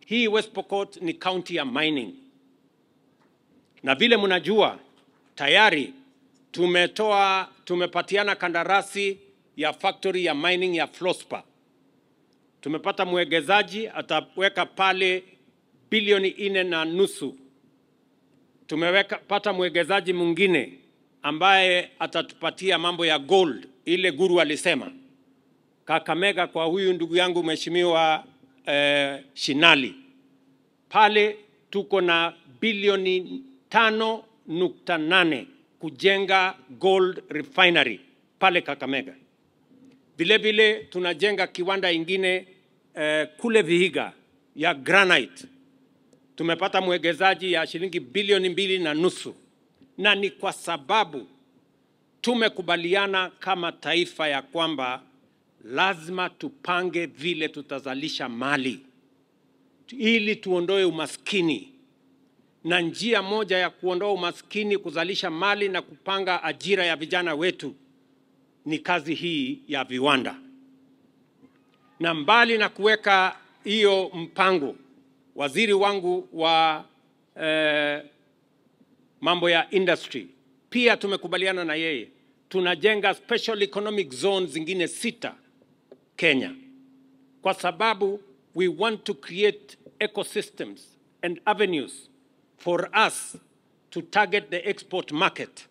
hii West Pokot ni county ya mining, na vile mnajua tayari tumetoa tumepatiana kandarasi ya factory ya mining ya Flospa. Tumepata mwegezaji ataweka pale bilioni nne na nusu. Tumeweka pata mwegezaji mwingine ambaye atatupatia mambo ya gold, ile guru alisema Kakamega, kwa huyu ndugu yangu mheshimiwa eh, Shinali pale tuko na bilioni tano nukta nane kujenga gold refinery pale Kakamega. Vile vile tunajenga kiwanda ingine eh, kule Vihiga ya granite. Tumepata mwegezaji ya shilingi bilioni mbili na nusu, na ni kwa sababu tumekubaliana kama taifa ya kwamba lazima tupange vile tutazalisha mali ili tuondoe umaskini, na njia moja ya kuondoa umaskini, kuzalisha mali na kupanga ajira ya vijana wetu ni kazi hii ya viwanda. Na mbali na kuweka hiyo mpango, waziri wangu wa eh, mambo ya industry pia tumekubaliana na yeye, tunajenga special economic zones zingine sita Kenya, kwa sababu we want to create ecosystems and avenues for us to target the export market